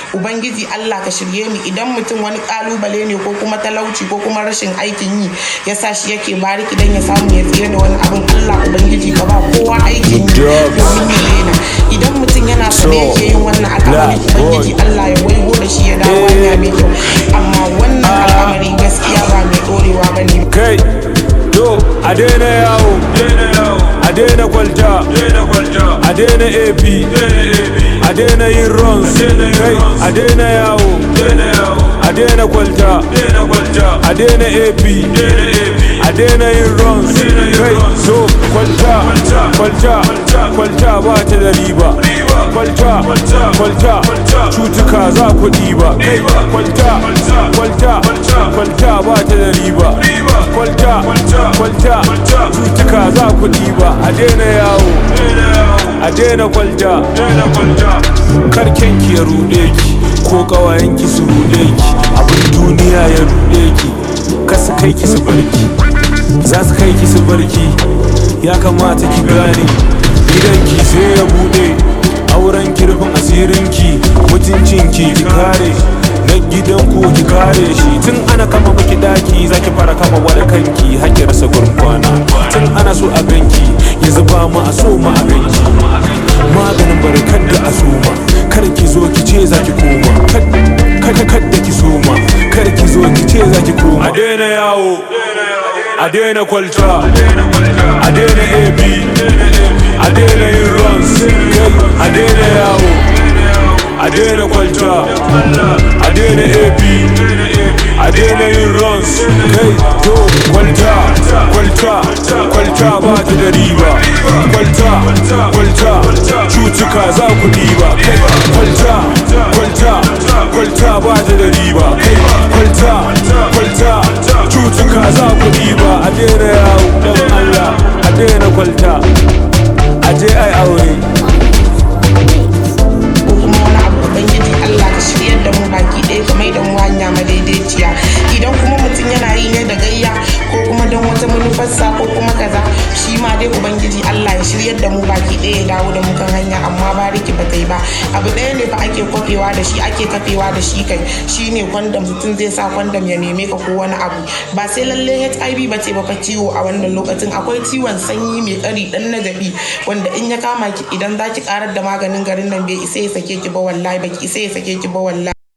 ubangiji Allah ka shirye mu idan mutum wani kalubale ne ko kuma talauci ko kuma rashin aikin yi ya sa shi yake bariki dan ya samu ya tsira da wani abin Allah ubangiji ka ba kowa aikin yi domin ya daina idan mutum yana so ne yake yin wannan al'amari ubangiji Allah ya waigo da shi ya dawo hanya mai kyau amma wannan al'amari gaskiya ba mai dorewa bane kai to a daina yawo a daina kwalta a daina ap a daina yin runs kai a daina yawo a daina kwalta a daina ap a daina yin runs kai so kwalta kwalta kwalta ba ta da riba kwalta kwalta cutuka za ku ɗiba kai kwalta kwalta kwalta ba ta da riba kwalta kwalta cutuka za ku ɗiba a daina yawo a daina kwalta karken ki ya ruɗe ki ko ƙawayenki su ruɗe ki abin duniya ya ruɗe ki kasu kai ki su barki za su kai ki su barki ya kamata ki gane gidanki sai ya buɗe auren kirfin asirinki mutuncinki ki kare na gidanku ki kare shi tun ana kama maki daki zaki fara kama wani kanki hakki rasa gurin kwana tun ana so a ganki ya zuba ma a so ma a ganki maganin barkar da a soma kar ki zo ki ce zaki koma kada kada ki soma kar ki zo ki ce zaki koma a daina yawo a daina kwalta a daina ab a daina yin runs a daina yawo a daina kwalta a daina ap a daina yin runs kai to kwalta kwalta kwalta ba ta da riba kwalta kwalta cutuka za ku diba kai kwalta kwalta kwalta ba ta da riba kai kwalta kwalta cutuka za ku diba a daina yawo dan Allah a daina kwalta a je ai aure ko kuma wani abu ubangiji Allah ka shiryar da mu baki ɗaya ka mai da mu hanya madaidaiciya idan kuma mutum yana yi ne da gayya ko kuma don wata manufarsa ko kuma kaza shi ma dai ubangiji Allah ya shiryar da mu baki ɗaya ya dawo da mu kan hanya amma bariki ba ta yi ba abu ɗaya ne fa ake kwafewa da shi ake kafewa da shi kai shine kwandam mutum zai sa kwandam ya neme ka ko wani abu ba sai lalle HIV ba ce ba fa ciwo a wannan lokacin akwai ciwon sanyi mai ƙari dan nagabi wanda in ya kama ki idan za ki karar da maganin garin nan bai isa ya sake ki ba wallahi baki isa ya sake ki ba wallahi